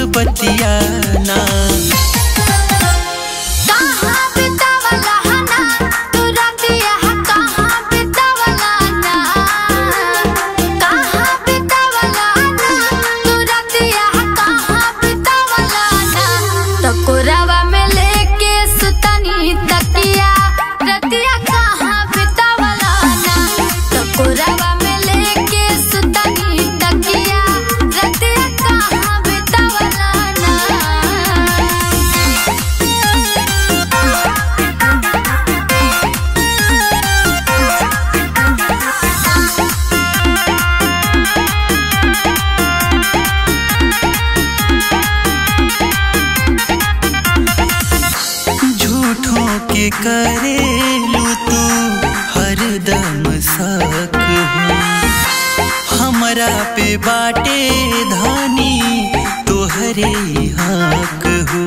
बतिया ना कहाँ बितावला हना तू रतिया कहाँ बितावला ना कहाँ बितावला ना तू रतिया कहाँ बितावला ना टकोरावा में लेके सुतनी तकिया रतिया कहाँ बितावला ना टकोरावा में लेके सुतनी तकिया रतिया कहाँ बितावला ना झूठों के करेलू तू हरदम शक हो हमरा पे बाटे धानी तोहरे हक हो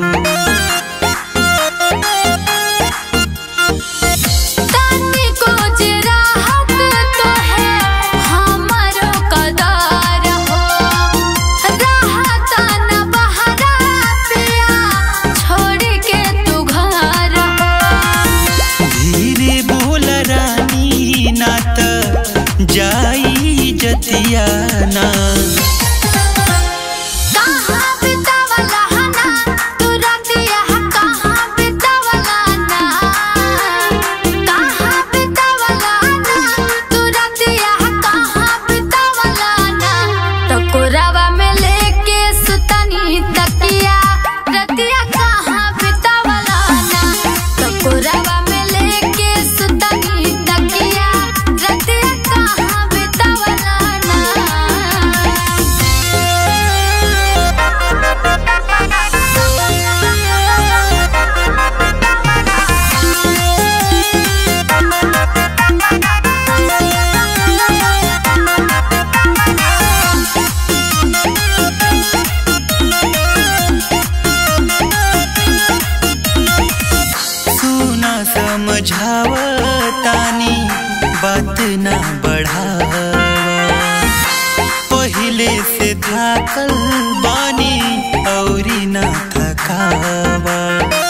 तनी को राहत तो है हमारो कदार हो राहत न बहरा पिया छोड़ के तू घर हो धीरे बोल रानी ना त जाई जतिया ना कहाँ बितावला हना तू रतिया कहाँ बितावला ना कहाँ बितावला ना तू रतिया कहाँ बितावला ना टकोरावा में लेके सुतनी तकिया रतिया कहाँ बितावला ना टकोरावा में लेके सुतनी तकिया रतिया कहाँ बितावला ना सुना समझावतानी बात ना बढ़ावा पहिले से थाकल बानी औरी ना थकावा